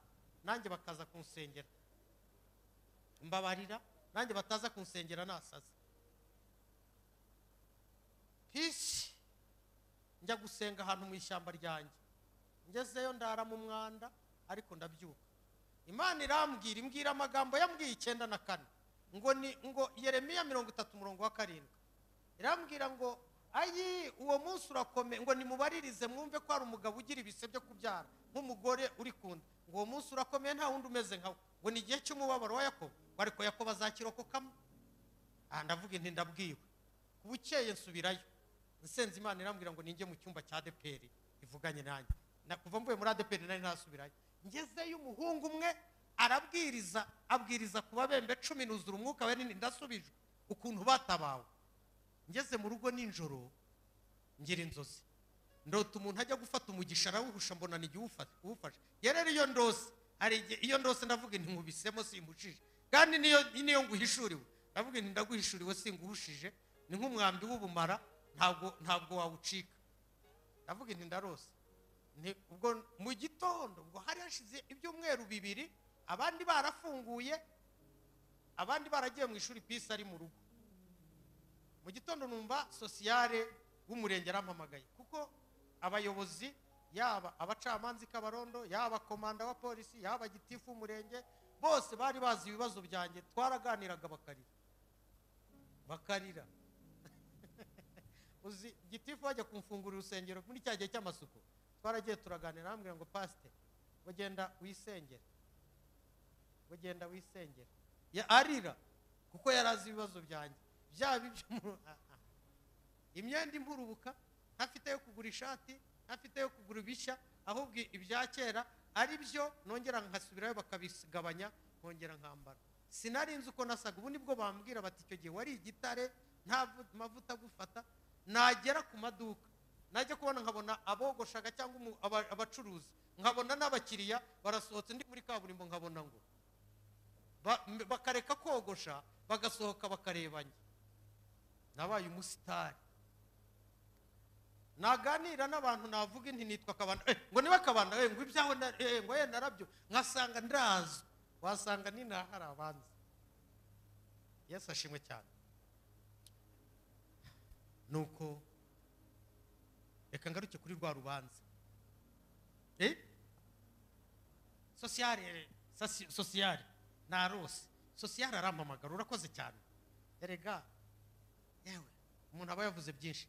[SPEAKER 1] nanjye bakaza kunsengera mbabarira nanjye bataza kunsengera nasaze pisi njya gusenga ahantu mu ishyamba ryanjye ngezeyo ndara mu mwanda ariko ndabyuka imana irambwira imbwira amagambo yambwiye icyenda na kane ngo ni ngo yeremiya mirongo itatu umurongo wa karindwi irambwira ngo ayi uwo munsi urakomeye ngo nimubaririze mwumve ko hari umugabo ugira ibise byo kubyara nk'umugore uri kunda ngo uwo munsi urakomeye nta wundi umeze nkawe ngo ni igihe cy'umubabaro wa yakobo ngo ariko yakobo azakirokokamo aha ndavuga inti ndabwiwe ku bukeye nsubirayo nsenze imana irambwira ngo ninjye mu cyumba cya adeperi ivuganye nanjye Na- kuva mvuye muri adeperi nari nasubirayo ngezeyo umuhungu umwe arabwiriza abwiriza ku babembe cumi nuzura umwuka we nini ndasubijwe ukuntu batabawe ngeze mu rugo nijoro ngira inzozi ndota umuntu ajya gufata umugisha arawuhusha mbona ni igihe uwufa- uwufashe yari ari iyo ndose hari igihe iyo ndose ndavuga inti nkubisemo simushije kandi niyo niyo nguhishuriwe ndavuga inti ndaguhishuriwe singuhushije ni nk'umwambi w'ubumara ntabwo ntabwo wawucika ndavuga inti ndarose Ni- ubwo mu gitondo ubwo hari hashize ibyumweru bibiri abandi barafunguye abandi baragiye mu ishuri pisi ari mu rugo mu gitondo numva sosiyare w'umurenge arampamagaye kuko abayobozi yaba abacamanza i kabarondo yaba komanda wa polisi yaba gitifu w'umurenge bose bari bazi ibibazo byanjye twaraganiraga bakarira bakarira uzi gitifu bajya kumfungurira urusengero muri cya gihe cy'amasuku twaragiye turaganira arambwira ngo pasite ugenda wisengere ugenda wisengera Ya- arira kuko yari azi ibibazo byanjye byaba ibyo imyenda impurubuka ntafite yo kugura ishati ntafite yo kugura ibishya ahubwo ibya kera ari byo nongera nkasubirayo bakabigabanya nkongera nkambara sinari nzi uko nasaga ubu nibwo bambwira bati icyo gihe wari igitare nta vu- mavuta agufata nagera ku maduka najya kubona nkabona abogoshaga cyangwa umu- aba- abacuruzi nkabona n'abakiriya barasohotse ndi muri kaburimbo nkabona ngo Ba- m- bakareka kogosha bagasohoka bakarebanye nabaye umusitari naganira n'abantu navuga inti nitwa kabanda eh, ngo niba kabanda eh, ngo ibyawe na- eh, ngo ye narabyo nkasanga ndazo wasanga ninaha hari abanza yesu ashimwe cyane nuko reka ngaruke kuri rwa rubanza eh? sosiyare sasi- sosiyare narose sosiyare arampamagara urakoze cyane erega yewe umuntu aba yavuze byinshi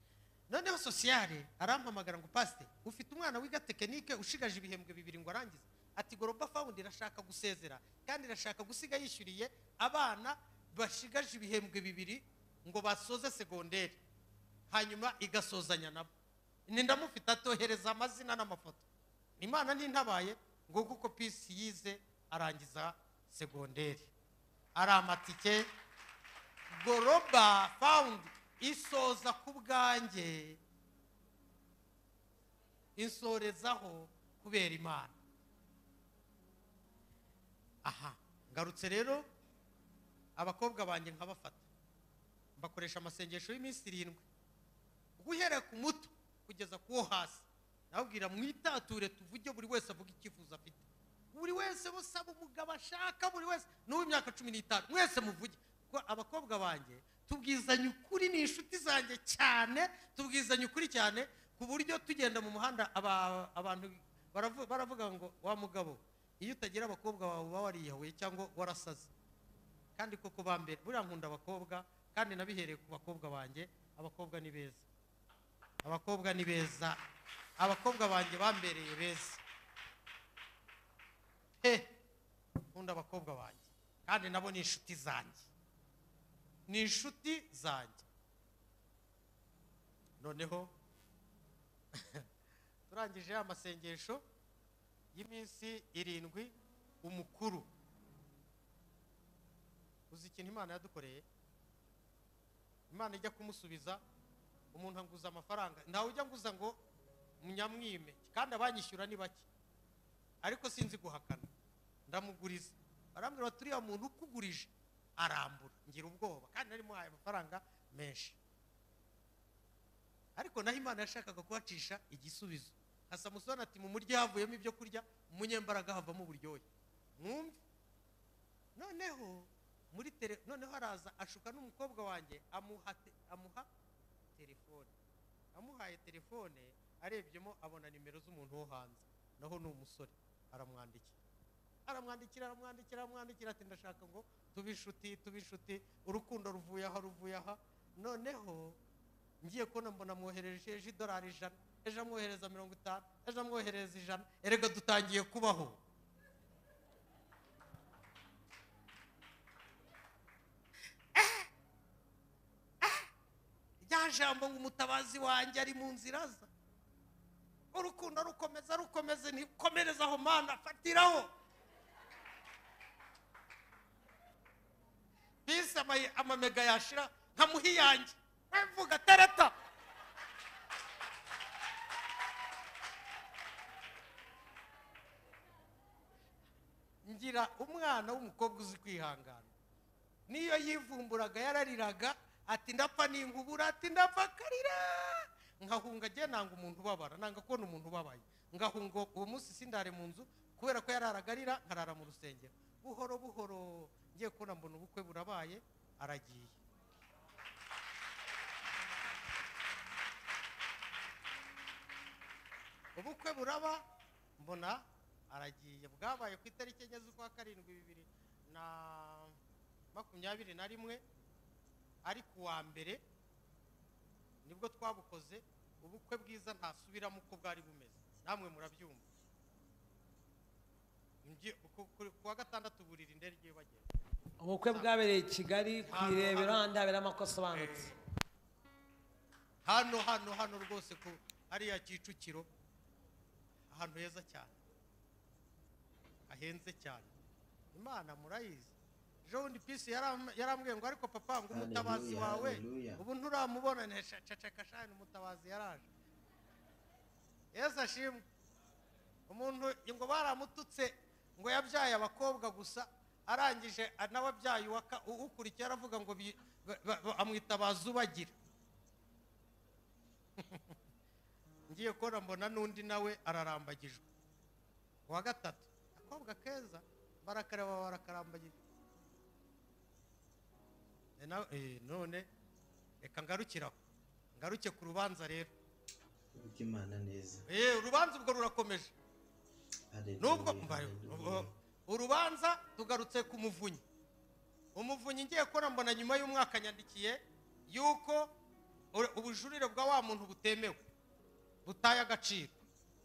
[SPEAKER 1] noneho sosiyare arampamagara ngo pasite ufite umwana wiga tekinike ushigaje ibihembwe bibiri ngo arangize ati goroba fawundi irashaka gusezera kandi irashaka gusiga yishyuriye abana bashigaje ibihembwe bibiri ngo basoze segonderi hanyuma igasozanya nabo ni ndamufite atohereza amazina n'amafoto imana nintabaye ngo kuko pisi yize arangiza segonderi ari amatike goroba fawundi isoza ku bwanjye insorezaho kubera imana aha ngarutse rero abakobwa banjye nkabafata mbakoresha amasengesho y'iminsi irindwi guhera ku muto kugeza ku wo hasi nababwira mwitature tuvuge buri wese avuga icyifuzo afite buri wese usaba umugabo ashaka buri wese n'uw'imyaka cumi n'itanu mwese muvuge kuko abakobwa banjye tubwizanye ukuri ni inshuti zanjye cyane tubwizanye ukuri cyane ku buryo tugenda mu muhanda aba- abantu baravu- baravuga ngo wa mugabo iyo utagira abakobwa bawe uba wariyahuye cyangwa warasaze kandi koko bambere buriya nkunda abakobwa kandi nabihereye ku bakobwa banjye abakobwa ni beza abakobwa ni beza abakobwa banjye bambereye beza he nkunda abakobwa banjye kandi nabo ni inshuti zanjye ni inshuti zanjye noneho turangije ya masengesho y'iminsi irindwi umukuru uzi ikintu imana yadukoreye imana ijya kumusubiza umuntu anguza amafaranga ntawe ujya anguza ngo munyamwime kandi abanyishyura ni bake ariko sinzi guhakana ndamuguriza barambwira bati uriya muntu ukugurije arambura ngira ubwoba kandi nari muhaye amafaranga menshi ariko naho imana yashakaga kuhacisha igisubizo nka samusoni ati mu muryo havuyemo ibyo kurya umunyembaraga havamo uburyohe mwumve noneho muri tele noneho araza ashuka n'umukobwa wanjye amuha te- amuha telefone amuhaye telefone arebyemo abona nimero z'umuntu wo hanze naho ni umusore aramwandikira aramwandikira aramwandikira aramwandikira ati ndashaka ngo tube inshuti tube inshuti urukundo ruvuye aha ruvuye aha noneho ngiye kubona mbona amwohereje ejo idolari ijana ejo amwohereza mirongo itanu ejo amwohereza ijana erega dutangiye kubaho rya jambo ngo umutabazi wanjye ari mu nzira za urukundo rukomeza rukomeze ntikomereze aho mana fatiraho bisi ama- amamega yashira nkamuha iyanjye mvuga tereta ngira umwana w'umukobwa uzi kwihangana niyo yivumburaga yarariraga ati ndapfa ningubura ati ndapfa akarira nkahunga agiye nanga umuntu ubabara nanga kubona umuntu ubabaye ngahunga uwo munsi sindare mu nzu kubera ko yararaga arira nkarara mu rusengero buhoro buhoro ngiye kubona mbona ubukwe burabaye aragiye ubukwe buraba mbona aragiye bwabaye ku itariki enye z'ukwa karindwi bibiri na makumyabiri na rimwe ari ku wa mbere nibwo twabukoze ubukwe bwiza ntasubiramo uko bwari bumeze namwe murabyumva Ngi- ku- ku- ku wa gatandatu burira indege bagenda
[SPEAKER 3] ubukwe bwabereye i kigali ku irebero ahandi habera amakosa asobanutse
[SPEAKER 1] hano hano hano rwose ku hariya kicukiro ahantu heza cyane hahenze cyane imana murayizi ejo bundi pisi yaram- yarambwiye ngo ariko papa ngo umutabazi
[SPEAKER 2] Hallelujah,
[SPEAKER 1] wawe
[SPEAKER 2] hallelujah.
[SPEAKER 1] ubu nturamubona nesha ceceka shani umutabazi yaraje yesu ashimwe umuntu ngo baramututse ngo yabyaye abakobwa gusa arangije nawe abyaye uwa ka- u- ukurikiye aravuga ngo bi- ba- ba- ba- amwitabaza ubagira ngiye kubona mbona n'undi nawe ararambagijwe uwa gatatu akobwa keza barakareba barakarambagijwe E na- e, none reka ngarukiraho ngaruke ku rubanza rero
[SPEAKER 2] Urya Imana neza
[SPEAKER 1] Eh, urubanza ubwo rurakomeje
[SPEAKER 2] Hallelujah,
[SPEAKER 1] nubwo mbayo
[SPEAKER 2] hallelujah.
[SPEAKER 1] urubanza tugarutse ku muvunyi umuvunyi ngiye kubona mbona nyuma y'umwaka yandikiye yuko ur- ubujurire bwa wa muntu butemewe butaye agaciro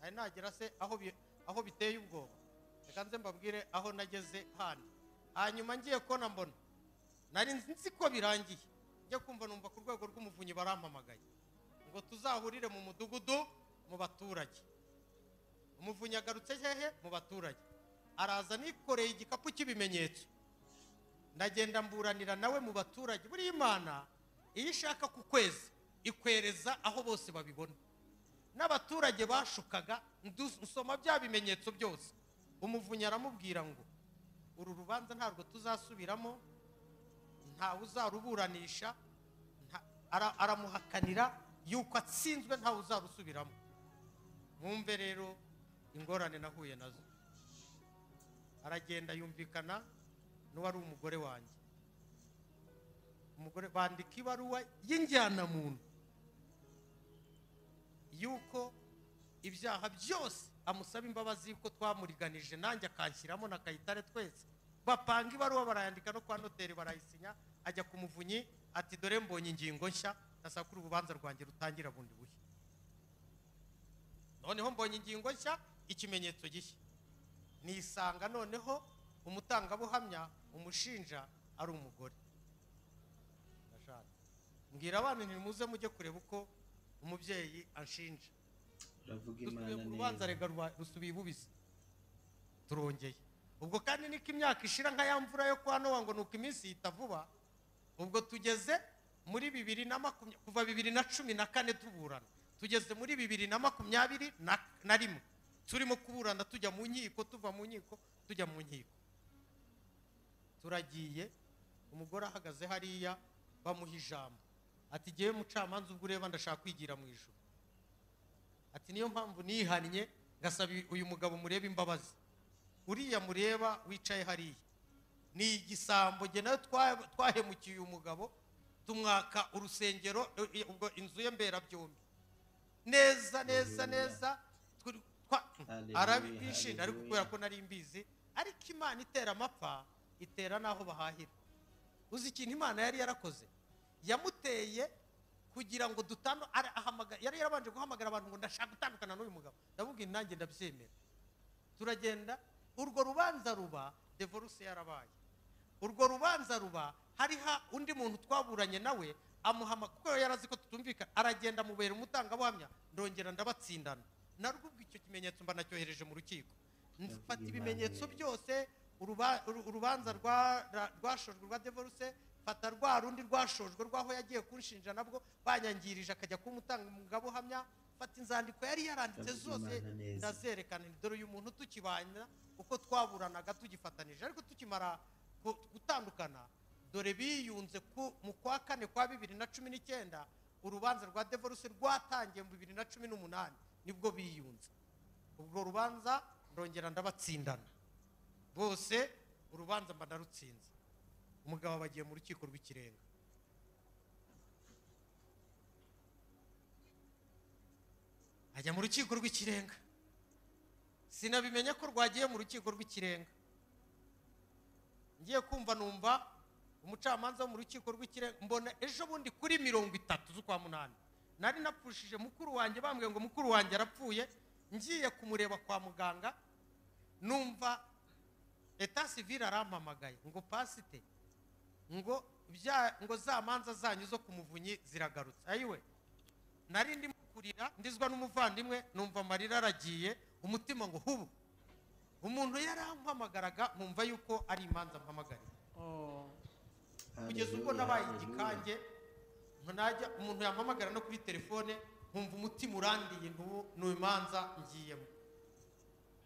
[SPEAKER 1] ari nagera se aho bi- aho biteye ubwoba reka nze mbabwire aho nageze handi hanyuma ngiye kubona mbona nari nzi ko birangiye njya kumva numva ku rwego rw'umuvunyi barampamagaye ngo tuzahurire mu mudugudu mu baturage umuvunyi agarutse hehe mu baturage araza nikoreye igikapu cy'ibimenyetso ndagenda mburanira nawe mu baturage buriya imana iyo ishaka ku kwezi ikwereza aho bose babibona n'abaturage bashukaga ndu- nsoma bya bimenyetso byose umuvunyi aramubwira ngo uru rubanza ntabwo tuzasubiramo ntawe uzaruburanisha nta- ara- aramuhakanira yuko atsinzwe ntawe uzarusubiramo mwumve rero ingorane nahuye nazo aragenda yumvikana n'uwari umugore wanjye umugore bandika ibaruwa y'injyanamuntu yuko ibyaha byose amusaba imbabazi yuko twamuriganije nanjye akanshyiramo na kayitare twese bapanga ibaruwa barayandika no kwa noteri barayisinya ajya ku muvunyi ati dore mbonye ingingo nshya ndasaba ko urubanza rwanjye rutangira bundi bushya noneho mbonye ingingo nshya ikimenyetso gishya nisanga noneho umutangabuhamya umushinja ari umugore Ndashatse. mbwira abana ntimuze mujye kureba uko umubyeyi anshinja
[SPEAKER 2] Uravuga Imana
[SPEAKER 1] dusubiye ku
[SPEAKER 2] neza.
[SPEAKER 1] rubanza rega ruba- rusubiye ibubizi turongeye ubwo kandi niko imyaka ishira nka ya mvura yo kwa nowa ngo ni uko iminsi yita vuba ubwo tugeze muri bibiri na makumyabiri kuva bibiri na cumi na kane tuburana tugeze muri bibiri na makumyabiri na, na rimwe turimo kuburana tujya mu nkiko tuva mu nkiko tujya mu nkiko turagiye umugore ahagaze hariya bamuha ijambo ati jyewe mucamanza ubwo ureba ndashaka kwigira mu ijuru ati niyo mpamvu nihannye ngasaba uyu mugabo murebe imbabazi uriya mureba wicaye hariya ni igisambo jye nawe twa- twahemukiye uyu mugabo tumwaka urusengero eh, eh, ubwo inzu ye mberabyombi neza neza
[SPEAKER 2] Hallelujah.
[SPEAKER 1] neza turi- twa-
[SPEAKER 2] Hallelujah,
[SPEAKER 1] arabishinja ariko kubera
[SPEAKER 2] hallelujah.
[SPEAKER 1] ko nari mbizi ariko imana itera amapfa itera n'aho bahahira uzi ikintu imana yari yarakoze yamuteye kugira ngo dutanu ara- ahamagara- yari yarabanje guhamagara abantu ngo ndashaka gutandukana n'uyu mugabo ndamubwira nanjye ndabyemera turagenda urwo rubanza ruba devoruse yarabaye urwo rubanza ruba hariho undi muntu twaburanye nawe amuhama kuko yari azi ko tutumvikana aragenda amubera umutangabuhamya ndongera ndabatsindana narwo ubwo icyo kimenyetso mba nacyohereje mu rukiko mfata ibimenyetso byose uruba- uru- urubanza rwa- ra- rwashojwe rwa devoruse mfata rwa rundi rwashojwe rw'aho yagiye kunshinja nabwo banyangirije akajya kuba umutangabuhamya mfata inzandiko yari yaranditse
[SPEAKER 2] Ndavuga
[SPEAKER 1] zose
[SPEAKER 2] Imana neza.
[SPEAKER 1] ndazi zerekana dore uyu muntu tukibana uko twaburanaga tugifatanije ariko tukimara gu- gutandukana dore biyunze ku- mu kwa kane kwa bibiri na cumi n'icyenda urubanza rwa devoruse rwatangiye mu bibiri na cumi n'umunani nibwo biyunze ubwo rubanza ndongera ndabatsindana bose urubanza mba narutsinze umugabo aba agiye mu rukiko rw'ikirenga ajya mu rukiko rw'ikirenga sinabimenya ko rwagiye mu rukiko rw'ikirenga ngiye kumva numva umucamanza wo mu rukiko rw'ikirenga mbona ejo bundi kuri mirongo itatu z'ukwa munani nari napfushije mukuru wanjye bambwiye ngo mukuru wanjye arapfuye ngiye kumureba kwa muganga numva eta sivire arampamagaye ngo pasite ngo bya ngo za manza zanyu zo ku muvunyi ziragarutse ayiwe nari ndimo kurira ndizwa n'umuvandimwe numva amarira aragiye umutima ngo hubu umuntu yarampamagaraga nkumva yuko ari imanza mpamagariye
[SPEAKER 3] Oh.
[SPEAKER 1] kugeza ubwo nabaye igikange ntajya umuntu yampamagara no kuri telefone nkumva umutima urandiye ntubu ni imanza ngiyemo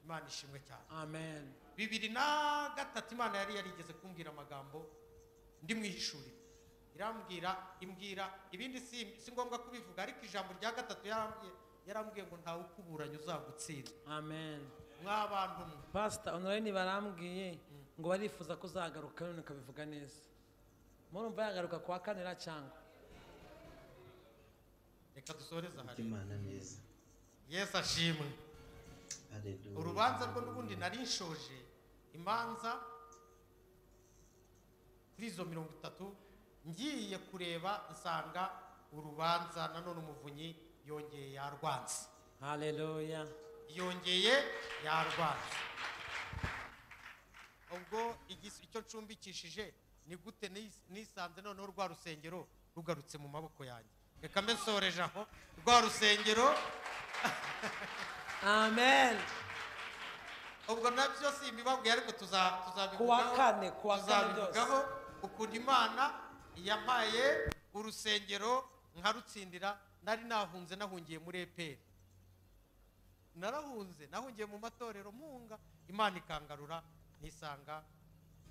[SPEAKER 1] imana ishimwe cyane
[SPEAKER 3] Amen.
[SPEAKER 1] bibiri na gatatu imana yari yarigeze kumbwira amagambo ndi mu ihishuriro irambwira imbwira ibindi si si ngombwa kubivuga ariko ijambo rya gatatu yarambwiye yarambwiye ngo ntawe ukuburanye uzagutsinda
[SPEAKER 3] Amen.
[SPEAKER 1] mw'abantu mwe
[SPEAKER 3] Pastor Honorine barambwiye ngo barifuza ko uzagaruka none ukabivuga neza. Murumva yagaruka kwa kanera cyangwa?
[SPEAKER 1] reka dusoreze aha rero.
[SPEAKER 2] imana neza
[SPEAKER 1] yesu ashimwe
[SPEAKER 2] Hallelujah.
[SPEAKER 1] urubanza rwo n'ubundi nari nshoje imanza kuri izo mirongo itatu ngiye kureba nsanga urubanza nanone umuvunyi yongeye yarwanze
[SPEAKER 3] Hallelujah.
[SPEAKER 1] yongeye yarwanze ubwo igis- icyo ncumbikishije ni gute nis- nisanze noneho rwa rusengero rugarutse mu maboko yanjye reka mbe nsoreje aho rwa rusengero
[SPEAKER 3] Amen.
[SPEAKER 1] ubwo nabyo si imibabwiye ariko tuza- tuzabivugaho
[SPEAKER 3] Kuwa kane, kuwa kane
[SPEAKER 1] tuzabivugaho ukuntu imana yampaye urusengero nkarutsindira nari nahunze nahungiye muri eperi narahunze nahungiye mu matorero munga imana ikangarura nisanga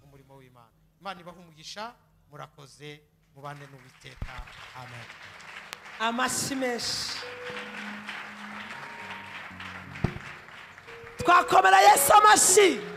[SPEAKER 1] umurimo w'imana imana ibaha umugisha murakoze mubane n'uwiteka amen
[SPEAKER 3] Amashyi menshi. Twakomera Yesu amashyi.